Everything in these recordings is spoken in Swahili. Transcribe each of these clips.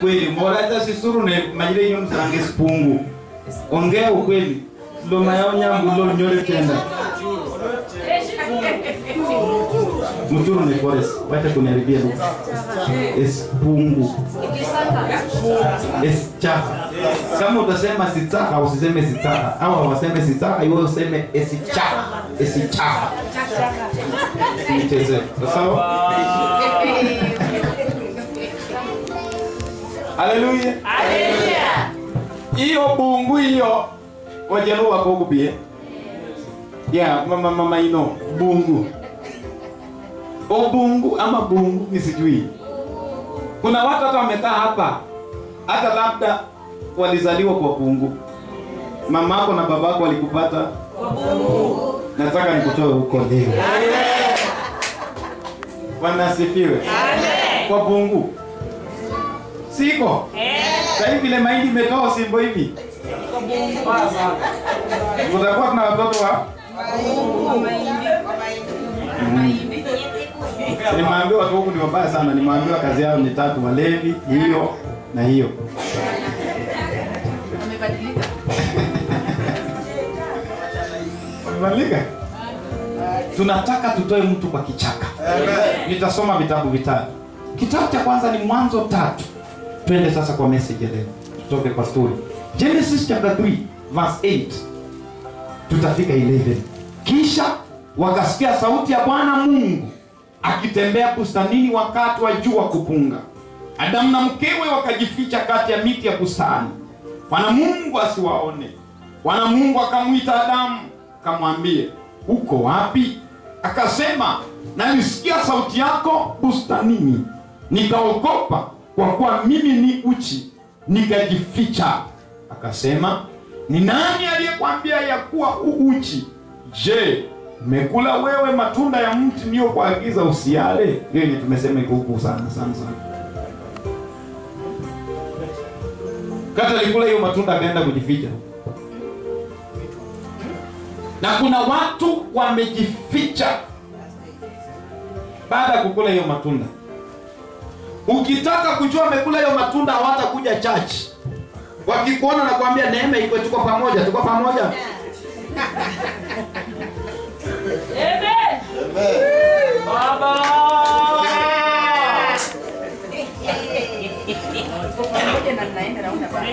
kweli mboraza sisuru ne majire nyo msarange sipungu ongea ukweli lo mayonya mbulo nyole tenda mchuru ni forest wacha kuniharibia lugha espungu esichaka kama utasema sitaka usiseme sitaka au hawaseme sitaka iwe useme esichaka esichaka nicheze sawa haleluya hiyo bungu hiyo wajelu wako kubie ya mama mama ino bungu obungu ama bungu ni sijui kuna watu hata wamekaa hapa hata labda walizaliwa kwa bungu mamako na babako walikupata nataka nikutoe huko leo wanasifiwe kwa bungu siko sahii vile mahindi imetoa simbo hivi kutakuwa tuna watoto wa nimeambiwa watu huku ni wabaya sana nimeambiwa kazi yao ni tatu walevi hiyo na hiyo Wamebadilika? tunataka tutoe mtu kwa kichaka nitasoma vitabu vitatu kitabu cha kwanza ni mwanzo tatu twende sasa kwa message ya leo tutoke kwa story genesis chapter 3 verse 8 tutafika 11 kisha wakasikia sauti ya bwana mungu akitembea bustanini wakati wa jua kupunga adamu na mkewe wakajificha kati ya miti ya bustani bwana mungu asiwaone bwana mungu akamwita adamu akamwambie uko wapi akasema nalisikia sauti yako bustanini nikaogopa kwa kuwa mimi ni uchi nikajificha akasema ni nani aliyekwambia ya kuwa u uchi je umekula wewe matunda ya mti niliyokuagiza usiale hiyo ni tumesema iko huku sana sana sana kata alikula hiyo matunda akaenda kujificha na kuna watu wamejificha baada ya kukula hiyo matunda ukitaka kujua amekula hiyo matunda hawatakuja chachi wakikuona na kuambia neema iko tuko pamoja tuko pamoja Pamoja na mnaenda naona baba.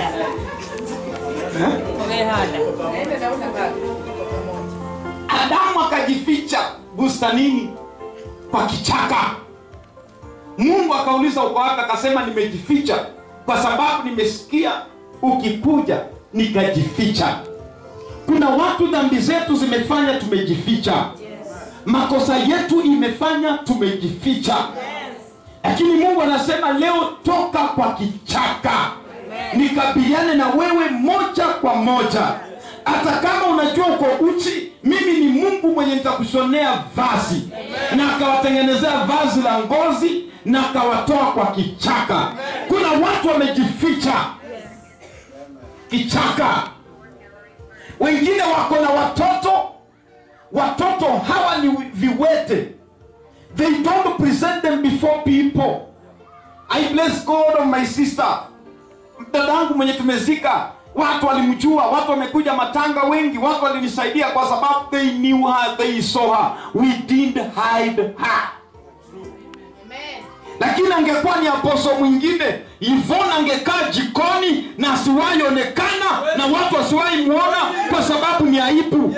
eh? Naenda naona baba. Pamoja. adamu akajificha bustanini kwa kichaka mungu akauliza uko wapi akasema nimejificha kwa sababu nimesikia ukikuja nikajificha kuna watu dhambi zetu zimefanya tumejificha makosa yetu imefanya tumejificha lakini mungu anasema leo toka kwa kichaka nikabiliane na wewe moja kwa moja hata kama unajua uko uchi mimi ni mungu mwenye nitakushonea vazi na akawatengenezea vazi la ngozi na akawatoa kwa kichaka kuna watu wamejificha kichaka wengine wako na watoto watoto hawa ni viwete they don't present them before people i bless god of my sister dadangu mwenye tumezika watu walimjua watu wamekuja matanga wengi watu walinisaidia kwa sababu they knew her they saw her we didn't hide her lakini angekuwa ni aposo mwingine ivona angekaa jikoni na asiwahi onekana na watu wasiwahi muona kwa sababu ni aibu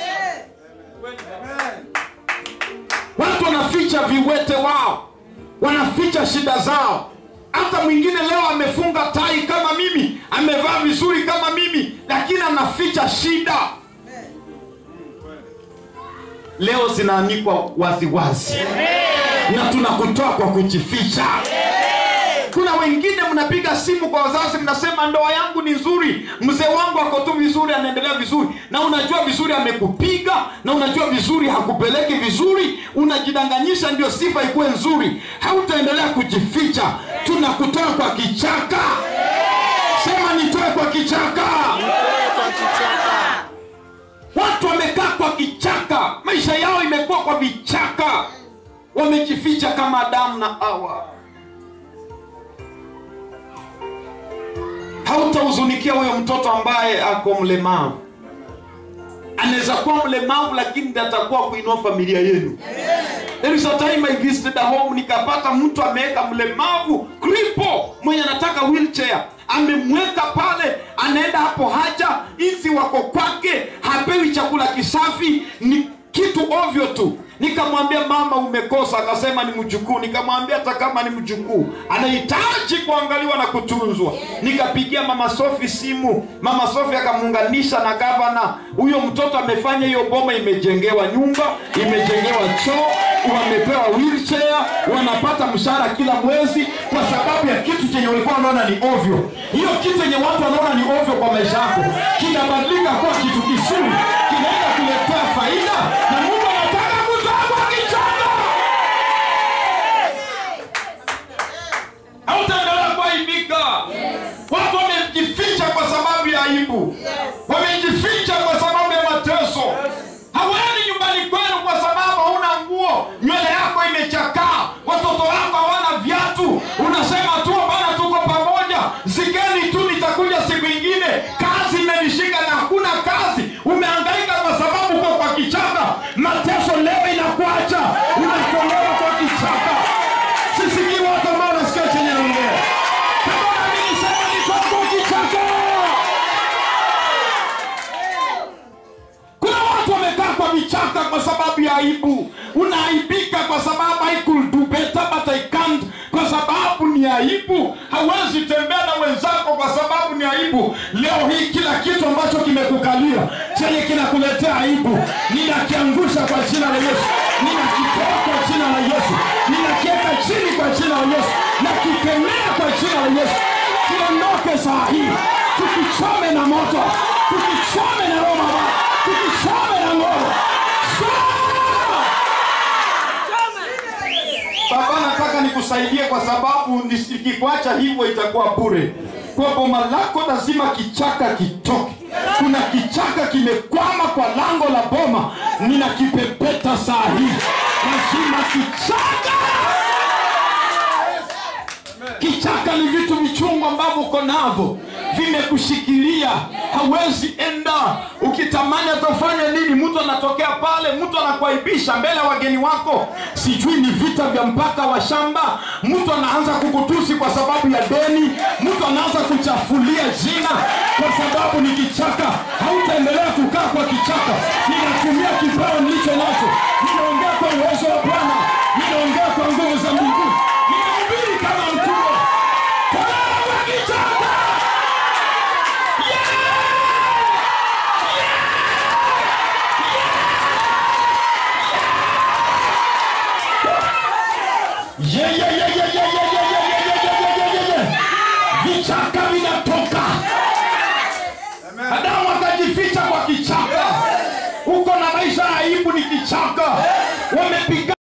watu wanaficha viwete wao wanaficha shida zao hata mwingine leo amefunga tai kama mimi amevaa vizuri kama mimi lakini anaficha shida leo zinaanikwa waziwazi na tunakutoa kwa kujificha kuna wengine mnapiga simu kwa wazazi mnasema ndoa yangu ni nzuri mzee wangu ako tu vizuri anaendelea vizuri na unajua vizuri amekupiga na unajua vizuri hakupeleki vizuri unajidanganyisha ndio sifa ikuwe nzuri hautaendelea kujificha tunakutoa kwa kichaka sema nitoe kwa kichaka watu wamekaa kwa kichaka maisha yao imekuwa kwa vichaka wamejificha kama adamu na awa hautahuzunikia huyo mtoto ambaye ako mlemavu anaweza kuwa mlemavu lakini ndiye atakuwa kuinua familia yenu There is a time I visited a home nikapata mtu ameweka mlemavu kripo mwenye anataka wheelchair amemweka pale anaenda hapo haja inzi wako kwake hapewi chakula kisafi ni kitu ovyo tu nikamwambia mama umekosa akasema ni mjukuu nikamwambia hata kama ni mjukuu anahitaji kuangaliwa na kutunzwa nikapigia mama sofi simu mama sofi akamuunganisha na gavana huyo mtoto amefanya hiyo boma imejengewa nyumba imejengewa choo wamepewa wheelchair wanapata mshahara kila mwezi kwa sababu ya kitu chenye walikuwa wanaona ni ovyo hiyo kitu chenye watu wanaona ni ovyo kwa maisha yako kinabadilika kuwa kitu kizuri kinaenda kuletea faida na mungu anataka mtu wako akichanga hautaendelea kuaibika watu wamejificha kwa sababu ya aibu wamejificha kwa sababu ya mateso hawendi nyumbani kwenu kwa sababu hauna nguo nywele yako imechakaa watoto wako hawana viatu unasema tu bana tuko pamoja zigeni tu nitakuja siku ingine kazi imenishika na hakuna kazi umehangaika kwa sababu uko kwa kichaka mateso leo inakuacha unatolewa kwa kichaka sisikii watu ambao wanasikia chenye naongea kama naamini sema nitoka kichaka kuna watu wamekaa kwa vichaka kwa sababu ya aibu unaaibika kwa sababu I could do better but I can't kwa sababu ni aibu hawezi tembea na wenzako kwa sababu ni aibu leo hii kila kitu ambacho kimekukalia chenye kinakuletea aibu ninakiangusha kwa jina la yesu ninakitoa kwa jina la yesu ninakiweka chini kwa jina la yesu nakikemea kwa jina la yesu kiondoke saa hii tukichome na moto tukichome na roho mabaya tukichome na ngoro baba nataka nikusaidie kwa sababu nikikuacha hivyo itakuwa bure kwa boma lako lazima kichaka kitoke kuna kichaka kimekwama kwa lango la boma ninakipepeta saa hii lazima kichaka kichaka ni vitu vichungu ambavyo uko navyo vimekushikilia hawezi enda ukitamani atafanya nini mtu anatokea pale mtu anakuaibisha mbele ya wageni wako sijui ni vita vya mpaka wa shamba mtu anaanza kukutusi kwa sababu ya deni mtu anaanza kuchafulia jina kwa sababu ni kichaka hautaendelea kukaa kwa kichaka ninatumia kibao nilicho nacho ninaongea kwa uwezo wa bwana ninaongea kwa nguvu za mungu ninahubiri kama mtumwa tolewa kwa kichaka Yeah, yeah, yeah, yeah, yeah, yeah, yeah, yeah, yeah, yeah, yeah, yeah, yeah, yeah. vichaka vinatoka adamu akajificha kwa kichaka uko na maisha ya aibu ni kichaka wamepiga